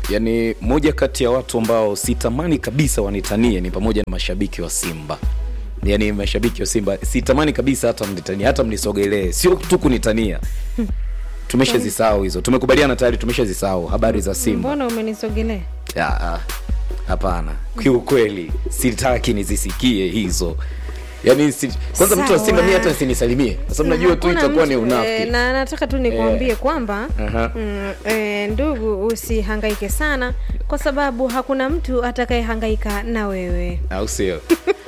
yani moja kati ya watu ambao sitamani kabisa wanitanie ni pamoja na mashabiki wa simba yani mashabiki wa simba sitamani kabisa hata mnitania hata mnisogelee sio tu kunitania tumeshazisahau hizo tumekubaliana tayari tumeshazisahau habari za simba mbona umenisogelea Ya, ah, hapana kiukweli sitaki nizisikie hizo yaani si, kwanza mtu wa simba mi Sawa. hata sinisalimie kwa sababu najua tu Hakuna itakuwa ni mtu- unafiki eh, na nataka tu nikuambie kwamba Aha. mm, eh, ndugu usihangaike sana kwa sababu hakuna mtu atakayehangaika na wewe au sio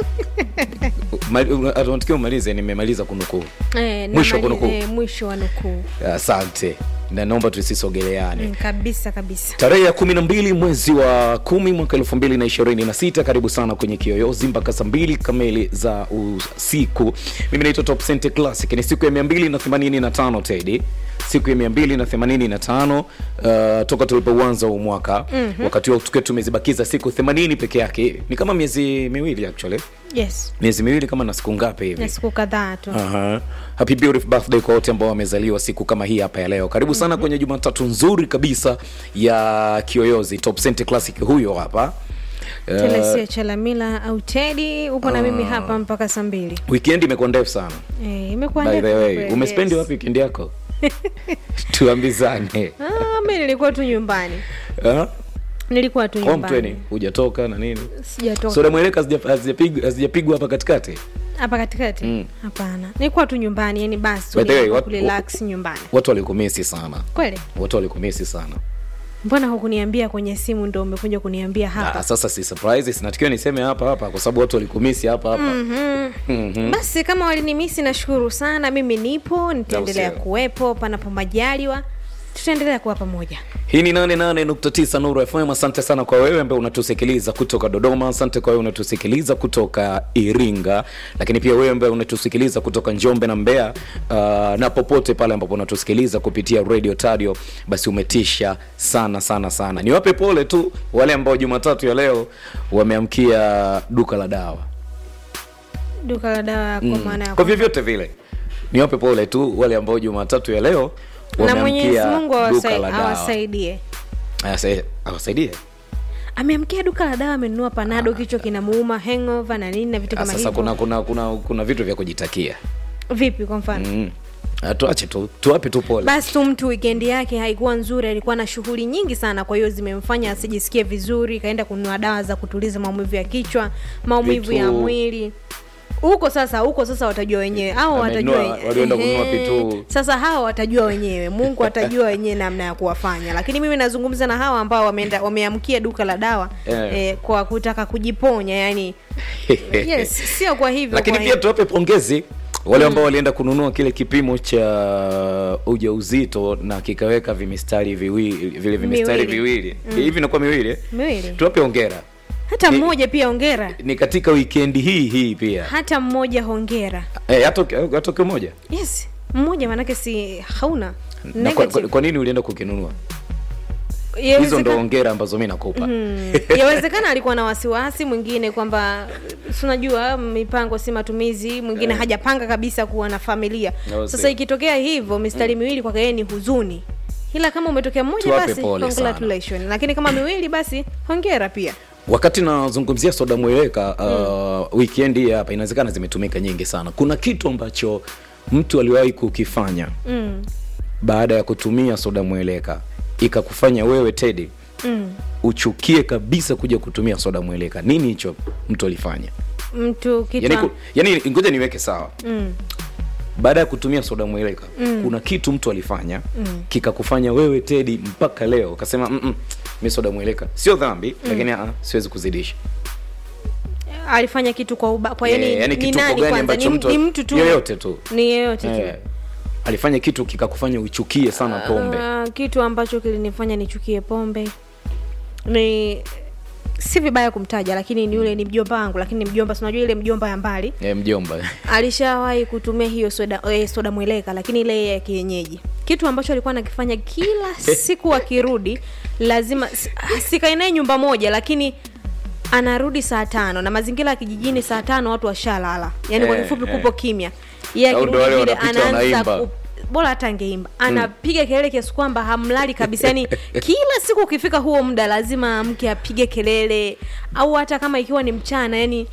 Mali- una- unatakiwa umalize nimemaliza kunukuu eh, na Mwisho mali- kunukuu. eh, mwisho wa nukuu asante na naomba tusisogeleane mm, kabisa kabisa tarehe ya kumi na mbili mwezi wa kumi mwaka elfu mbili na ishirini na sita karibu sana kwenye kiyoyozi mpaka saa mbili kamili za usiku mimi naitwa top Center classic ni siku ya mia mbili na themanini na tano tedi siku ya mia mbili na themanini na tano uh, toka tulipouanza huu mwaka mm-hmm. wakati huo tukiwa tumezibakiza siku themanini peke yake ni kama miezi miwili actually yes miezi miwili kama na siku ngapi hivi na siku kadhaa tu Aha. Happy beautiful birthday kwa wote ambao wamezaliwa siku kama hii hapa ya leo. Karibu sana kwenye Jumatatu nzuri kabisa ya Kiyoyozi Top Center Classic huyo hapa. Uh, telesia chalamila au tedi upo na mimi hapa mpaka saa mbili weekend imekuwa ndefu sana. eh, imekuwa By the ndefu way, kweli, umespendi yes. wapi weekend yako? Tuambizane. Ah, mi nilikuwa tu nyumbani Ah? nilikuwa tu Home nyumbani training hujatoka na nini? sijatoka Soda mweleka hazija- hazijapigwa hazijapigwa hapa katikati. hapa katikati hapana nilikuwa tu nyumbani yani basi By the way, tuliamua what- kurelax nyumbani Watu walikumisi sana. kweli Watu walikumisi sana. mbona hukuniambia kwenye simu ndo umekuja kuniambia hapa Ah, sasa si surprise, sinatakiwa niseme hapa hapa kwa sababu watu walikumisi hapa hapa. Mhm. basi kama walinimisi nashukuru sana mimi nipo nitaendelea sio? kuwepo panapo majaliwa tutaendelea kuwa pamoja hii ni 88.9 nuru fm asante sana kwa wewe ambaye unatusikiliza kutoka dodoma asante kwa wewe unatusikiliza kutoka iringa lakini pia wewe ambaye unatusikiliza kutoka njombe na mbeya uh, na popote pale ambapo unatusikiliza kupitia radio tadio basi umetisha sana sana sana niwape pole tu wale ambao jumatatu ya leo wameamkia duka la dawa duka la dawa kwa maana ya kwa vyovyote vile niwape pole tu wale ambao jumatatu ya leo na mwenyezi wameamkia mungu duka awasai- la dawa awasaidie Asa- awasaidie ameamkia duka la dawa amenunua panado kichwa kinamuuma hangover na nini na vitu Ah, kama sasa hivyo kuna kuna kuna kuna vitu vya kujitakia vipi kwa mfano mm. Ah, tuache tu tuwape tu pole basi tu mtu wikendi yake haikuwa nzuri alikuwa na shughuli nyingi sana kwa hiyo zimemfanya asijisikie vizuri kaenda kununua dawa za kutuliza maumivu ya kichwa maumivu Vitu- ya mwili huko sasa huko sasa watajua wenyewe au watajua Amenunua- wenye- walienda kununua Ehe. vitu. sasa hawa watajua wenyewe mungu atajua wenyewe namna ya kuwafanya lakini mimi nazungumza na hawa ambao wameenda wameamkia duka la dawa Eh. eh, kwa kutaka kujiponya yani yes sio kwa hivyo lakini kwa pia tuwape pongezi wale ambao walienda kununua kile kipimo cha ujauzito na kikaweka vimistari viwili vile vimistari Miwili. viwili hivi inakuwa miwili eh? miwili tuwape ongera hata Ni- mmoja pia ongera ni katika wikendi hii hii pia hata mmoja hongera eh, atoke atoke moja yes mmoja manake si hauna na kwa, Negative. kwa, kwa nini ulienda kukinunua hizo Yawezekana- ndo ongera ambazo mi nakupa Mm. yawezekana alikuwa na wasiwasi mwingine kwamba si unajua mipango si matumizi mwingine Eh. hajapanga kabisa kuwa na familia No, sasa see. ikitokea hivyo mistari miwili kwake yeye ni huzuni ila kama umetokea mmoja Tuwape basi pole sana. congratulations lakini kama miwili basi hongera pia wakati nazungumzia soda mweleka uh, mm. weekend hii hapa inawezekana zimetumika nyingi sana kuna kitu ambacho mtu aliwahi kukifanya mm. baada ya kutumia soda mweleka ikakufanya wewe tedi Mm. uchukie kabisa kuja kutumia soda mweleka nini hicho mtu alifanya mtu kitu yani, ku, yani ngoja niweke sawa mm. baada ya kutumia soda mweleka mm. kuna kitu mtu alifanya mm. kikakufanya wewe tedi mpaka leo ukasema "Mm-mm, mi soda mweleka sio dhambi mm. lakini uh, siwezi kuzidisha alifanya kitu kwa uba, kwa yani, Eh, yani ni kituko nani gani kwanza ambacho ni, mtu- ni mtu tu yoyote tu. ni yeyote tu eh, alifanya kitu kikakufanya uchukie sana pombe Ah, kitu ambacho kilinifanya nichukie pombe ni si vibaya kumtaja lakini ni yule ni mjomba wangu lakini ni mjomba sinajua ile mjomba ya mbali eh, mjomba alishawahi kutumia hiyo soda eh, soda mweleka lakini ile ya kienyeji kitu ambacho alikuwa anakifanya kila siku akirudi lazima si- sikae naye nyumba moja lakini anarudi saa tano na mazingira ya kijijini saa tano watu washalala yaani kwa Eh, kifupi eh. kupo kimya yeye Au ndo akirudi wale vile wanapita anaanza wanaimba. ku, bora hata angeimba anapiga kelele kiasi kwamba hamlali kabisa yani kila siku ukifika huo muda lazima mke apige kelele au hata kama ikiwa ni mchana yani